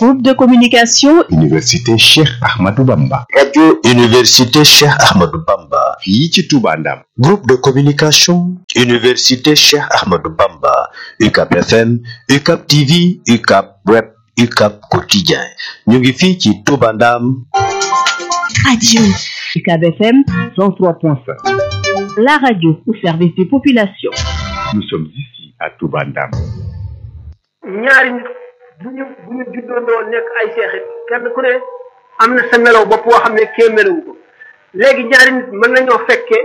Groupe de communication Université Cheikh Ahmadou Bamba. Radio Université Cheikh Ahmadou Bamba. fii ci Touba Ndam. Groupe de communication Université Cheikh Ahmadou Bamba. UCAP FM, UCAP TV, UCAP Web, UCAP Quotidien. ñu ngi fii ci Touba Ndam. Radio UCAB FM 103.5. La radio au service des populations. Nous sommes ici à Touba Ndam. ñaari nit bu ñu bu ñu juddoondoo nekk ay seexit kenn ku ne am na sa melaw bopp boo xam ne kee melawu ko léegi ñaari nit mën nañoo fekkee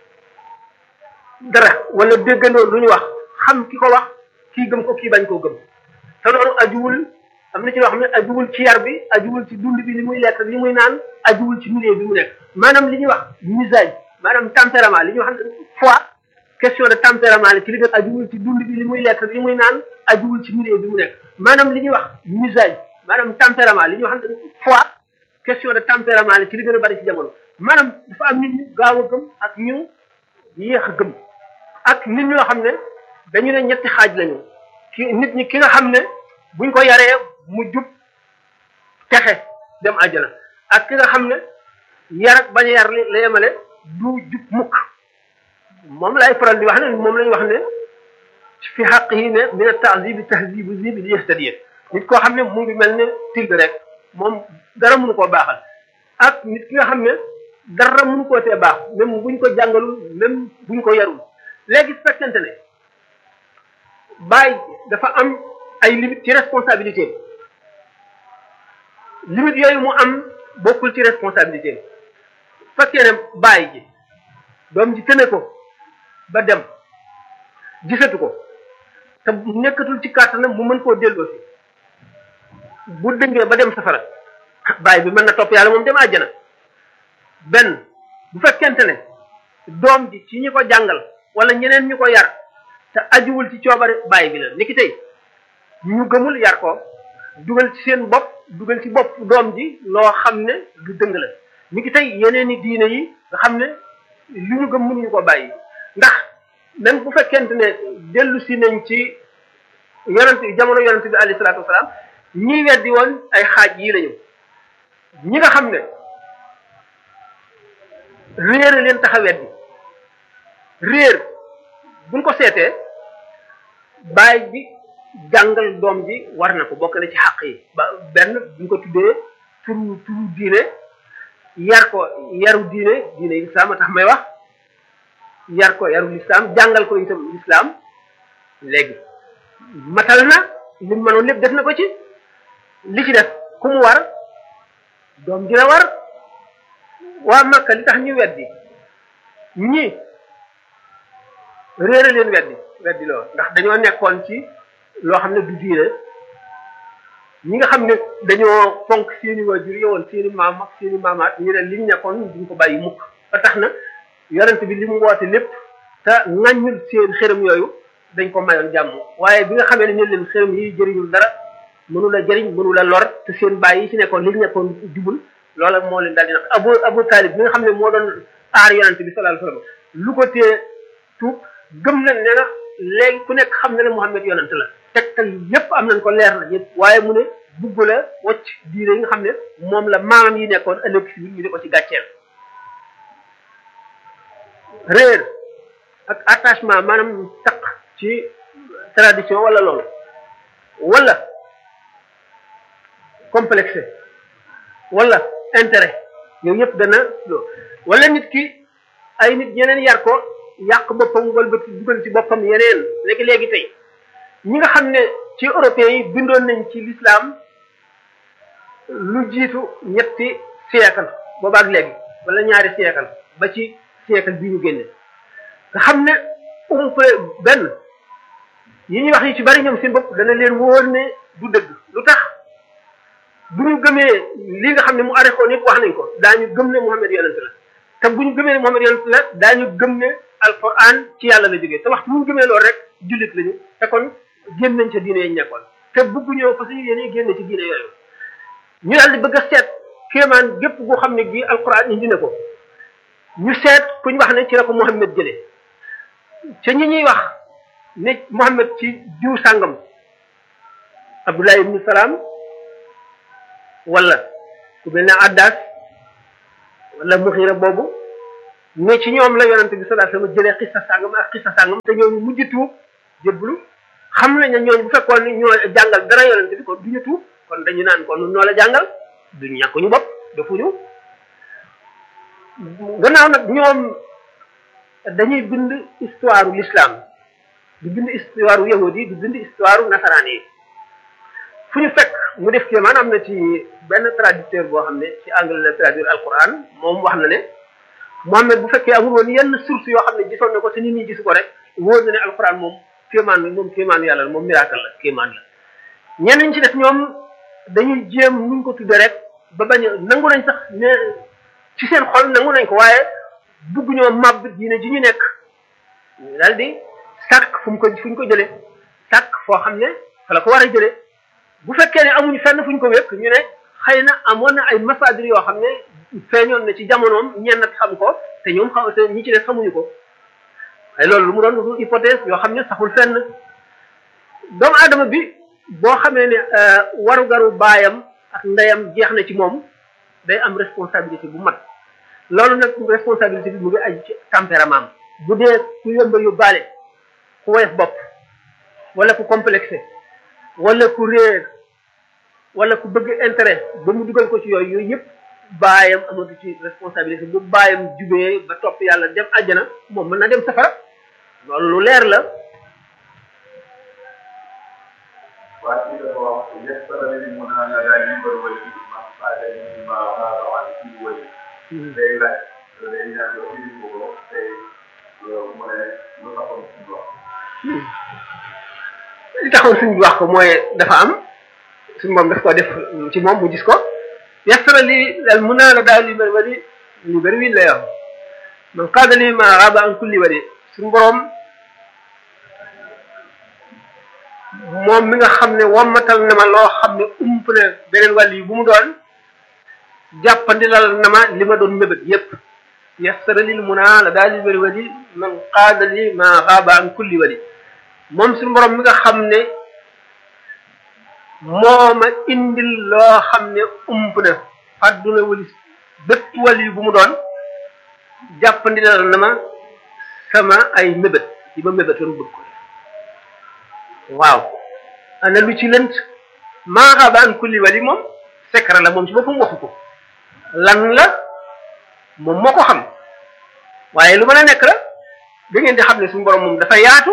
dara wala déggandoo lu ñu wax xam ki ko wax kii gëm ko kii bañ koo gëm te loolu ajuwul am na ci loo xam ne ajuwul ci yar bi ajuwul ci dund bi li muy lekk li muy naan ajuwul ci milieu bi mu nekk maanaam li ñuy wax misage maanaam tempérament li ñuy wax foi question de tempérament la ci li gën ajuwul ci dund bi li muy lekk li muy naan ajuwul ci milieu bi mu nekk maanaam li ñuy wax misage maanaam tempérament li ñuy wax foi question de tempérament la ci li gën a bari ci jamono maanaam dafa am nit ñu gaaw a gëm ak ñu yéex a gëm ak nit ñoo xam ne dañu ne ñetti xaaj lañu ki nit ñi ki nga xam ne buñ ko yaree mu jub texe dem àjjana ak ki nga xam ne yar ak bañ a yar la yemale du jub mukk moom lay faral di wax ne moom lañu wax ne fi xaq yi ne mina tahzibi tahzibu zibi li yastadiye nit koo xam ne mu ngi mel ne til rek moom dara mënu koo baaxal ak nit ki nga xam ne dara mënu koo tee baax même buñ ko jàngalul même buñ ko yarul léegi su fekkente ne bàyyi dafa am ay limite ci responsabilité limite yooyu mu am bokkul ci responsabilité fekkee ne bàyyi ji doom ji tëne ko ba dem gisatu ko te nekkatul ci kàttanam mu mën koo delloo si bu dëngee ba dem safara bàyyi bi mën na topp yàlla moom dem àjjana benn bu fekkente ne doom ji ci ñi ko jàngal wala ñeneen ñu ko yar te ajuwul ci coobare bàyyi bi la niki tey ñu gëmul yar ko dugal ci seen bopp dugal ci bopp doom ji loo xam ne du dëng la niki tey yeneen i diine yi nga xam ne li ñu gëm mënuñu ko bàyyi ndax même bu fekkente ne dellu si nañ ci yonent jamono yonent bi alayhi salaatu wasalaam ñi weddi woon ay xaaj yii lañu ñi nga xam ne réer leen tax a weddi réer buñ ko seetee baay bi jàngal doom ji war na ko bokk na ci xàq yi ba benn buñ ko tuddee turu turu diine yar ko yaru diine diine lislaam a tax may wax yar ko yaru lislaam jàngal ko itam lislaam léegi matal na li mu mënoon lépp def na ko ci li ci def ku mu war doom ji la war waa Makka li tax ñu weddi ñi réere leen weddi weddi loo ndax dañoo nekkoon ci loo xam ne du diine ñi nga xam ne dañoo fonk seeni waajur yowoon seeni maam ak seeni maamaat ñu ne liñ nekkoon duñ ko bàyyi mukk ba tax na yonent bi li mu woote lépp te ŋàññul seen xërëm yooyu dañ ko mayoon jàmm waaye bi nga xamee ne ñu leen xërëm yi jëriñul dara mënu la jëriñ mënu la lor te seen bàyyi yi ci nekkoon li ñu nekkoon jubul loola moo leen daal di nag abu abu talib bi nga xam ne moo doon aar yonent bi sallallahu alayhi wasallam lu ko tee tuub gëm nañ ne na léegi ku nekk xam na ne Muhammad yonent la tegtal yépp am nañ ko leer na yépp waaye mu ne bugg la wocc diine yi nga xam ne moom la maamam yi nekkoon ëllëg si ñu di ko ci gàcceel réer ak attachement maanaam taq ci tradition wala loolu wala complexe wala intérêt yooyu yëpp dana wala nit ki ay nit ñeneen yar ko yàq boppam walbati dugal ci boppam yeneen léegi léegi tey ñi nga xam ne ci européens yi bindoon nañ ci l'islam lu jiitu ñetti siècle boobaak léegi wala ñaari siècle ba ci siècle bii ñu génne nga xam ne umpe benn yi ñuy wax yi ci bari ñoom seen bopp dana leen wóor ne du dëgg lu tax bu ñu gëmee li nga xam ne mu arrêté nit wax nañ ko daañu gëm ne Muhammad yonent la te bu ñu gëmee ne Muhammad yonent la daañu gëm ne alquran ci yàlla la jógee te waxtu bu ñu gëmee loolu rek jullit lañu te kon génn nañ ca diine yi nekkoon te bëgg ñëw fa suñu yéene génn ci diine yooyu ñu daal di bëgg a seet kéemaan gépp goo xam ne bii alquran indi na ko ñu seet ku ñu wax ne ci la ko Muhammad jëlee ca ñi ñuy wax ne Muhammad ci diw sàngam Abdullah ibn Salaam wala ku mel ne addaas wala muxiira boobu ne ci ñoom la yonente bi sallallahu alayhi wasallam jëlee xissa sàngam ak xissa sàngam te ñooñu mujj tuub jébbalu xam nañ ne ñooñu bu fekkoon ni ñoo jàngal dara yonente bi kon duñu tuub kon dañu naan kon noo la jàngal duñu ñàkk ñu bopp defuñu gannaaw nag ñoom dañuy bind histoire u l'islam di bind histoire u yahudi yi di bind histoire u nasaraan yi fu ñu fekk mu def kii maanaam am na ci benn traducteur boo xam ne ci anglais la traduire alquran moom wax na ne Mohammed bu fekkee amul woon yenn source yoo xam ne gisoon na ko te nit ñi gisu ko rek wóor na ne alquran moom kéemaan bi moom kéemaanu yàlla la moom miracle la kéemaan la ñenn ñi ci def ñoom dañuy jéem nuñ ko tudde rek ba bañ a nangu nañ sax ne ci seen xol nangu nañ ko waaye bugg ñoo màbb diine ji ñu nekk daal di sàkk fu mu ko fu ñu ko jëlee sàkk foo xam ne fa la ko war a jëlee bu fekkee ne amuñu fenn fu ñu ko wékk ñu ne xëy na amoon na ay masadir yoo xam ne feeñoon na ci jamonoom ñenn xam ko te ñoom xaw te ñi ci des xamuñu ko ay loolu lu mu doon du hypothèse yoo xam ne saxul fenn doomu aadama bi boo xamee ne warugaru baayam ak ndeyam jeex na ci moom day am responsabilité bu mat loolu nag responsabilité bi mu ngi aju ci tempérament bu dee ku yomba yóbbaale ku woyof bopp wala ku complexé wala ku réer wala ku bëgg intérêt ba mu dugal ko ci yooyu yooyu yëpp baayam amatu ci responsabilité bu baayam jubee ba topp yàlla dem àjjana moom mën na dem safara loolu lu leer la waaye dafa wax yasara li mun a la daal li mbër wala li ma faade li ma xaaral wala ci wëy day laaj day ñaan yoo fi ko ko tey mu ne lu taxoon suñu wax li taxoon suñu wax ko mooy dafa am suñu moom daf ko def ci moom mu gis ko yasara li al mun a la daal li mbër wali li bëri wi lay wax man qaada li ma xaaba an kulli wali suñu borom moom mi nga xam ne wammatal na ma loo xam ne ump na beneen wàll yi bu mu doon jàppandilal na ma li ma doon mébét yépp yassara lil muna la daal li bëri wali man qaada li ma xaaba an kulli wali moom suñu borom mi nga xam ne moo ma indil loo xam ne ump na àdduna wali bépp wàll yi bu mu doon jàppandilal na ma sama ay mébét yi ma mébétoon bëgg ko waaw ana lu ci lënt maa xaaba an kulli wali moom secret la moom ci boppam waxu ko lan la moom moo ko xam waaye lu mën a nekk la da ngeen di xam ne suñu borom moom dafa yaatu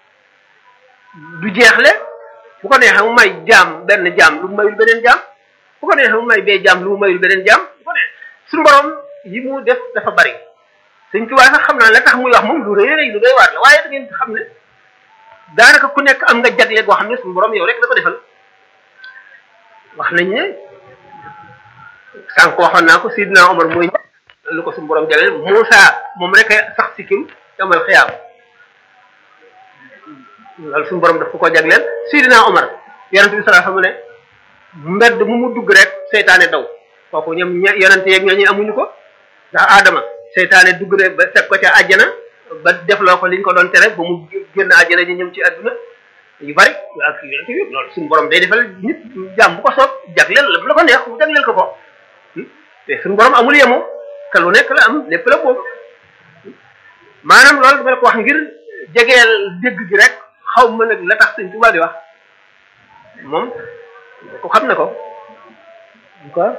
du jeexle bu ko neexee mu may jaam benn jaam lu mu mayul beneen jaam bu ko neexee mu may bee jaam lu mu mayul beneen jaam bu ko neexee suñu borom yi mu def dafa bari Sëñ Tuubaa sax xam naa la tax muy wax moom lu rëy rëy lu doy waar la waaye da ngeen di xam ne daanaka ku nekk am nga jagle goo xam ne suñu borom yow rek la ko defal wax nañ ne sànq waxoon naa ko Sidna Omar mooy lu ko suñu borom jagleel Moussa moom rek a sax si kim yomal xiyaam loolu suñu borom daf ko ko jagleel Sidna Omar yonente bi sallallahu alayhi wasallam ne mbedd mu mu dugg rek seytaane daw kooku ñoom ña yonente yeeg ñooñu amuñu ko ndax Adama seytaane dugg rek ba fekk ko ca àjjana ba defloo ko liñ ko doon tere ba mu génn àjjana ñu ñëw ci àdduna yu bari ak yonente yi loolu suñu borom day defal nit jàmm bu ko soob jagleel la bu la ko neex mu jagleel ko ko te suñu borom amul yemu te lu nekk la am lépp la boobu maanaam loolu dama la ko wax ngir jegeel dégg gi rek xaw ma nag la tax sëñ Tuubaa di wax moom ko xam na ko quoi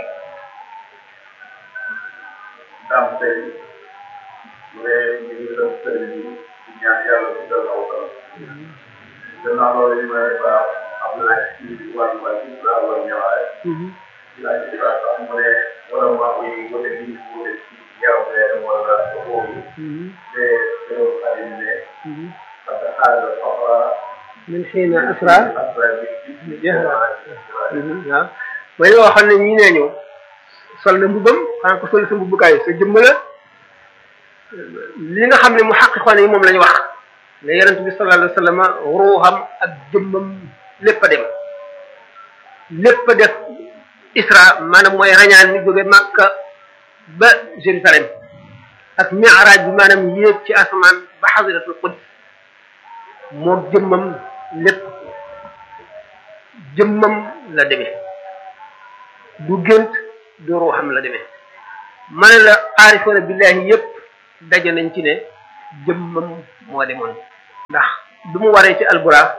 daam tey mu ne ñu ngi doon sëriñ bi di ñaan yàlla ci doon aw kaw gannaaw loolu li may baax am na ci wàllu wàllu ci laa war ñëwaale laa ci baax sax mu ne wala maa koy wute bi wute ci yaw leen wala boobu te teew xadim ne parce que xaaral fafa min xiina asra asra bi jeex na waaw mooy yoo xam ne ñi nee ñëw sol na mbubam xanaa ko sol sa mbubukaay sa jëmm la li nga xam ne mu xaqiqoon yi moom la ñu wax ne yonent bi sallallahu alayhi wa sallam ruuxam ak jëmmam lépp a dem lépp a def isra maanaam mooy rañaan mi jóge Makka ba Jérusalem ak mi'raaj bi maanaam yéeg ci asamaan ba xasiratul quds moo jëmmam lépp jëmmam la demee du gént du ruuxam la demee ma ne la aarifoona billahi yépp daje nañ ci ne jëmmam moo demoon ndax bi mu waree ci alburaax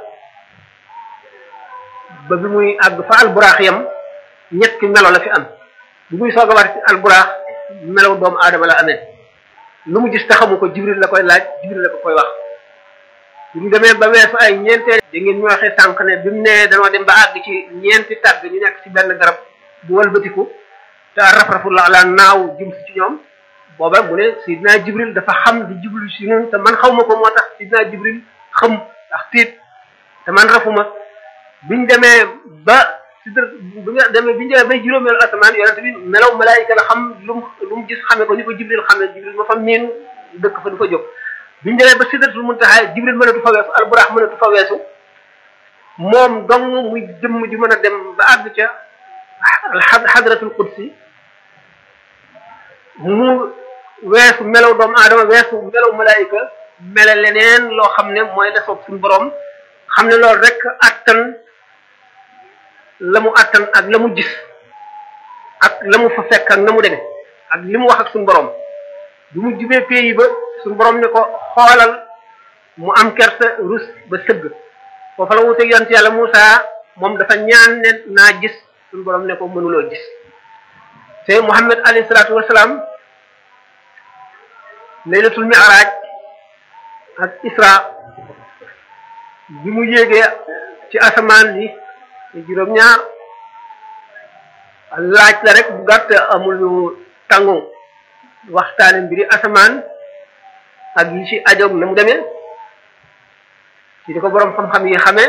ba bi muy àgg fa alburaax yam ñetti melo la fi am bi muy soog a war ci alburaax melaw doomu aadama la amee lu mu gis te xamu ko jibril la koy laaj jibril la ko koy wax bi mu demee ba weesu ay ñeenteel da ngeen ñu waxee sànq ne bi mu nee danoo dem ba àgg ci ñeenti tàgg ñu nekk ci benn garab bu walbatiku te raf-rafu la la naaw jëm si ci ñoom booba mu ne sidina jibril dafa xam di jublu si ñun te man xaw ma ko moo tax sidina jibril xam ndax tiit te man rafuma biñ demee ba sidra bi nga demee biñu demee bay juróomeelu asamaan yonente bi melaw malaayika la xam lu mu lu mu gis xamee ko ni ko jibril xamee jibril ma fa miin dëkk fa du fa jóg biñu demee ba sidratul muntaha jibril mënatu fa weesu alburax mënatu fa weesu moom dong muy jëmm ji mën a dem ba àgg ca xadratul qudsi mu weesu melaw doomu aadama weesu melaw malaayika mele leneen loo xam ne mooy la soob suñu borom xam ne loolu rek attan la mu attan ak la mu gis ak la mu fa fekk ak na mu demee ak li mu wax ak suñu borom bi mu jubee pays ba suñu borom ne ko xoolal mu am kersa rus ba sëgg foofa la wuteeg yonent yàlla Moussa moom dafa ñaan ne naa gis suñu borom ne ko mënuloo gis te Muhammad alayhi salaatu wasalaam laylatul mi'raj ak Isra bi mu yéegee ci asamaan bi juróom-ñaar laaj la rek bu gàtt amul lu tàngu waxtaane mbiri asamaan ak yi ci ajoog na mu demee ci di ko boroom xam-xam yi xamee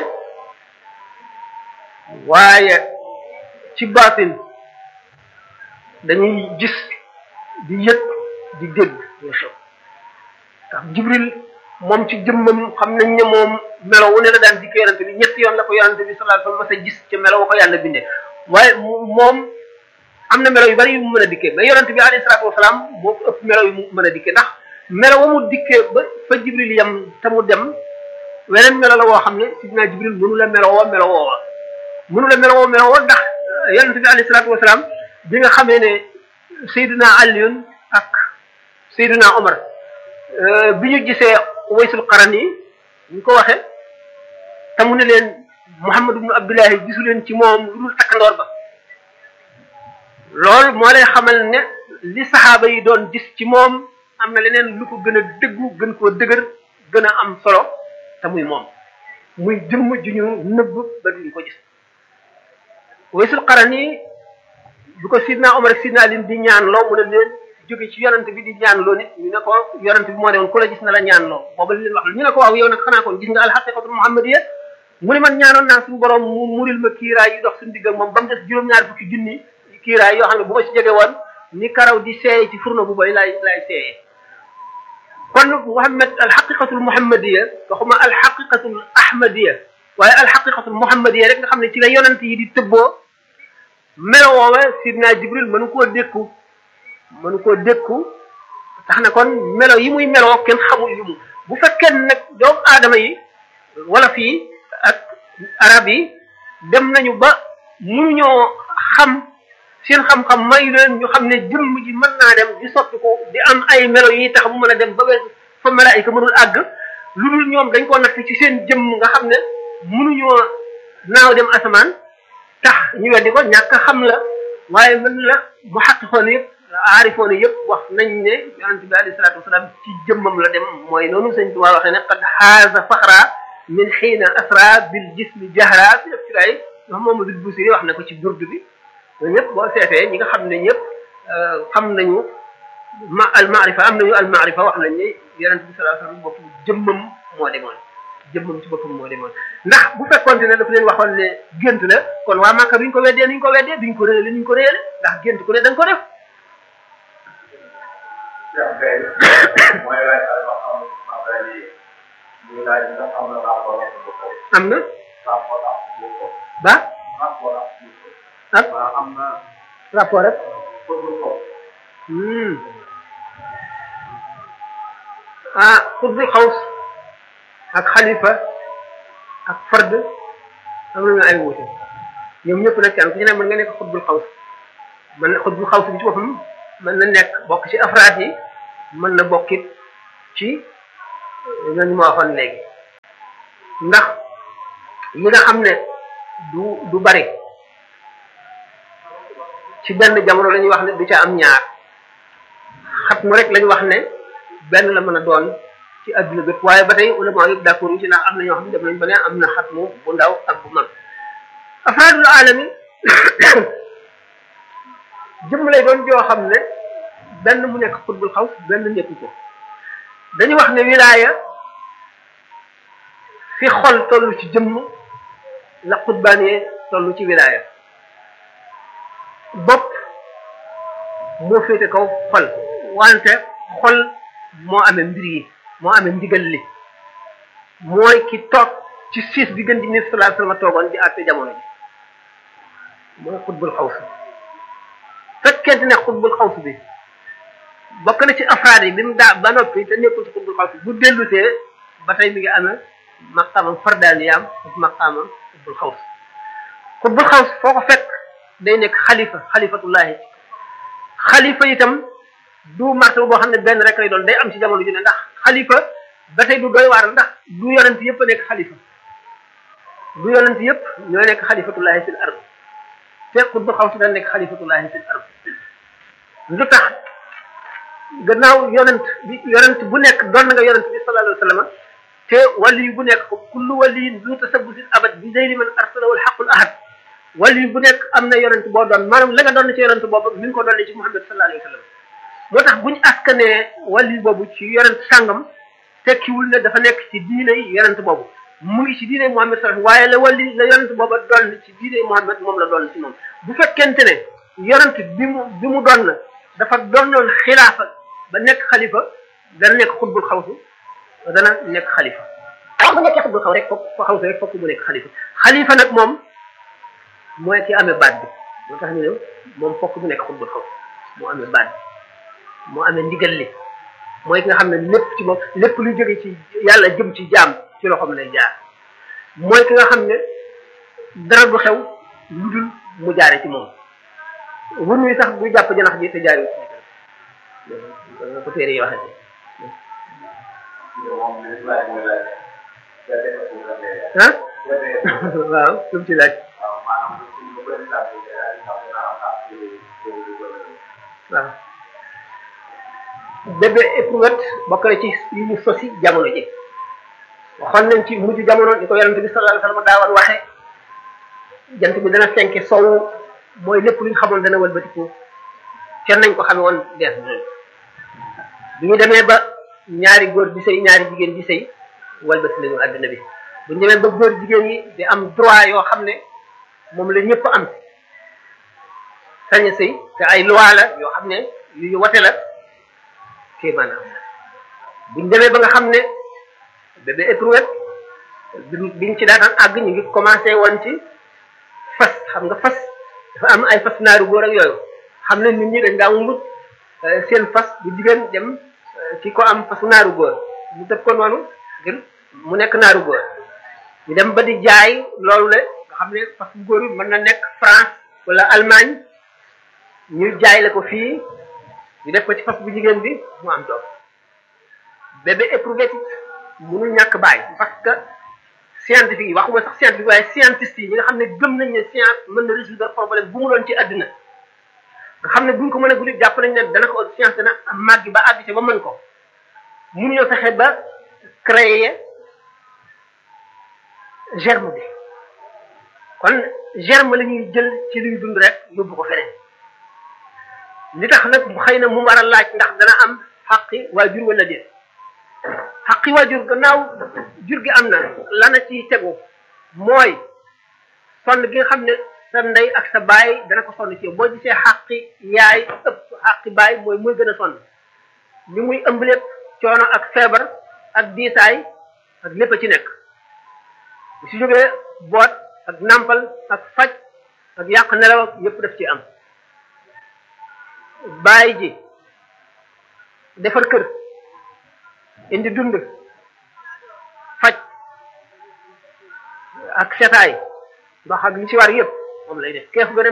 waaye ci baatin dañuy gis di yëg di dégg muy xew ndax jibril moom ci jëmmam xam nañ ne moom melo wu ne la daan dikkee yonante bi ñetti yoon la ko yonante bi sallallahu alayhi wasallam mas a gis ca melo wa ko yàlla bindee waaye moom am na melo yu bari yu mu mën a dikkee mais yonante bi alayhi salaatu wasalaam moo ko ëpp melo yu mu mën a dikkee ndax melo wa mu dikkee ba fa jibril yam te mu dem weneen melo la woo xam ne sidina jibril mënu la melo woo melo woowa mënu la melo woo melo woo ndax yonante bi alayhi salaatu wasalaam bi nga xamee ne Seydina Aliyun ak Seydina Omar bi ñu gisee waysul qaran yi ñu ko waxe te mu ne leen Muhammad ibnu Abdullahi gisu leen ci moom lu dul takkandoor ba loolu moo lay xamal ne li saxaaba yi doon gis ci moom am na leneen lu ko gën a dëggu gën koo dëgër gën a am solo te muy moom muy jëmm ju ñu nëbb ba duñ ko gis waysul qaran yi bu ko sidna Omar ak sidna Ali di ñaan loo mu ne leen jóge ci yonent bi di ñaan loo nit ñu ne ko yonent bi moo ne woon ku la gis na la ñaan loo booba li leen wax ñu ne ko waaw yow nag xanaa kon gis nga alxaqiqatul muhammadiyya mu ne man ñaanoon naa suñu borom mu muril ma kiiraay yi dox suñu digg ak moom ba mu des juróom-ñaar fukki junni kiiraay yoo xam ne bu ma ci jege woon ni karaw di seeye ci furna bu bay laay laay seeyee kon muhammad alxaqiqatul muhammadiyya waxuma alxaqiqatul ahmadiyya waaye alxaqiqatul muhammadiyya rek nga xam ne ci la yonent yi di tëbboo melo woowe sidna jibril mënu koo dékku mënu koo dékku tax na kon melo yi muy meloo kenn xamul yu mu bu fekkee nag doomu aadama yi wala fii ak arab yi dem nañu ba mënuñoo xam seen xam-xam may leen ñu xam ne jëmm ji mën naa dem di soppi ko di am ay melo yi tax mu mën a dem ba weesu fa malaayika mënul àgg lu dul ñoom dañ ko natt ci seen jëmm nga xam ne mënuñoo naaw dem asamaan tax ñu weddi ko ñàkk xam la waaye mën la mu xaqixoon yëpp aarifoon yëpp wax nañ ne yonente bi alayhi salaatu wasalaam ci jëmmam la dem mooy noonu sëñ Tuubaa waxee ne qad xaaza faxra min xiina asra bil jismi jahra bi def ci lay wax Mamadou Busiri wax na ko ci burdu bi ñooñu ñëpp boo seetee ñi nga xam ne ñëpp xam nañu ma al maarifa am nañu al maarifa wax nañ ne yonente bi sallallahu alayhi wasallam bopp jëmmam moo demoon jëmmam ci boppam moo demoon ndax bu fekkonte ne dafa leen waxoon ne gént la kon waa Màkka duñ ko weddee nuñ ko weddee duñ ko réyale nuñ ko réyale ndax gént ku ne da nga ko def Cheikh Gueye mooy laaj ak ba xam affaire yi muy laaj ndax am na rapport ak bu ko am na rapport ak bu ko ba rapport ak bu ko ak waa am na rapport rek pour bu ko hmm ah xutbul xaws ak xalifa ak fard am nañu ay wuute ñoom ñëpp nag kenn ku ci ne mën nga nekk xutbul xaws mën na xut bu xaw si bi ci boppam mën na nekk bokk ci afraad yi mën na bokkit ci ñooñu ma waxoon léegi ndax yi nga xam ne du du bari ci benn jamono la ñuy wax ne du ca am ñaar xat mu rek la ñu wax ne benn la mën a doon ci adduna bépp waaye ba tey ulama yëpp d'accord ñu ci ndax am na ñoo xam ne dem nañ ba ne am na xat mu bu ndaw ak bu mag afaadul alami jëmm lay doon joo xam ne benn mu nekk xutbul xaw benn nekku ko dañu wax ne wilaaya fi xol toll ci jëmm la xutbaanee toll ci wilaaya bopp moo féete kaw xol wante xol moo amee mbir yi moo amee ndigal li mooy ki toog ci siis bi gën di ni sallallahu alayhi wasallam toogoon di àtte jamono ji mooy xutbul xawsu fekkente ne xutbul xawsu bi bokk na ci afraad yi bi mu daa ba noppi te nekkul ci xutbul xawsu bu dellusee ba tey mi ngi amee maqaamam fardaaniyaam ak maqaamam xutbul xaws xutbul xaws foo ko fekk day nekk xalifa xalifatullahi xalifa itam du martaba boo xam ne benn rek lay doon day am ci jamono ju ne ndax xalifa ba tey du doy waar ndax du yonent yëpp a nekk xalifa du yonent yëpp ñoo nekk xalifatullahi fil ard te xutbul xaws da nekk xalifatullahi fil ard lu tax gannaaw yonent bi yonent bu nekk doon nga yonent bi sallallahu alayhi wa sallam te wali bu nekk kullu waliyin du tasabbusin abad bi zeyli man arsalahu alxaqul ahad wali bu nekk am na yonent boo doon maanaam la nga doon ci yonent boobu mi ngi ko doon ci Muhammad sallallahu alayhi wa sallam moo tax buñu askanee wali boobu ci yonent sàngam tekkiwul ne dafa nekk ci diine yonent boobu mu ngi ci diine Muhammad sallallahu waaye la wali la yonent booba doon ci diine Muhammad moom la doon ci moom bu fekkente ne yonent bi mu bi mu doon dafa doonoon xilaafa ba nekk xalifa dana nekk xutbul xawsu dana nekk xalifa waaw bu nekkee xutbul xaw rek fokk fa xawsu rek fokk mu nekk xalifa xalifa nag moom mooy ki amee baat bi moo tax ñu ne moom fokk mu nekk xutbul xaw moo amee baat bi moo amee ndigal li mooy ki nga xam ne lépp ci moom lépp lu jóge ci yàlla jëm ci jaam ci loxoom lay jaar mooy ki nga xam ne dara du xew lu dul mu jaare ci moom wun wi sax du jàpp janax ji te jaare ci ko téere yi waxee ah waaw lu mu ci laaj waaw bébé éprouvette bokk na ci yi ñu sosi jamono ji waxoon nañ ci mujj jamono ni ko yonente bi sallallahu alayhi wasallam daawoon waxe jant bi dana fenke sow mooy lépp lu ñu xamoon dana wëlbatiku kenn nañ ko xame woon dees bi ñu demee ba ñaari góor di sëy ñaari jigéen di sëy walbati nañu àdduna bi bu ñu demee ba góor jigéen yi di am droit yoo xam ne moom la ñëpp am sañ a sëy te ay loi la yoo xam ne yu ñu wate la kii maanaam bu ñu demee ba nga xam ne bébé éprouvette biñ ci daataan àgg ñu ngi commencé woon ci fas xam nga fas dafa am ay fas naaru góor ak yooyu xam ne nit ñi dañ daa wut seen fas bu jigéen dem ci ko am fasu naaru góor ñu def ko noonu ngir mu nekk naaru góor ñu dem ba di jaay loolu le nga xam ne fas bu góor bi mën na nekk France wala Allemagne ñu jaay la ko fii ñu def ko ci fas bu jigéen bi mu am doom bébé éprouvette mënul ñàkk bàyyi parce que scientifique yi waxuma sax scientifique waaye scientiste yi ñi nga xam ne gëm nañ ne science mën na résoudre problème bu mu doon ci àddina nga xam ne buñ ko mën a guddi jàpp nañ ne dana ko science dana màgg ba àgg ci ba mën ko mënuñoo fexe ba créer germe bi kon germe la ñuy jël ci luy dund rek yóbbu ko feneen li tax nag xëy na mu war a laaj ndax dana am xaqi waajur wala déet xaqi waajur gannaaw jur gi am na lana ci tegu mooy sonn gi nga xam ne sa ndey ak sa baay dana ko sonn ci yow boo gisee xaqi yaay ëpp xaqi baay mooy muy gën a sonn li muy ëmb lépp coono ak feebar ak diisaay ak lépp a ci nekk su jógee boot ak nampal ak faj ak yàq nelaw ak yépp daf ci am baay ji defar kër indi dund faj ak setaay ndox ak li ci war yépp moom lay def keef gën a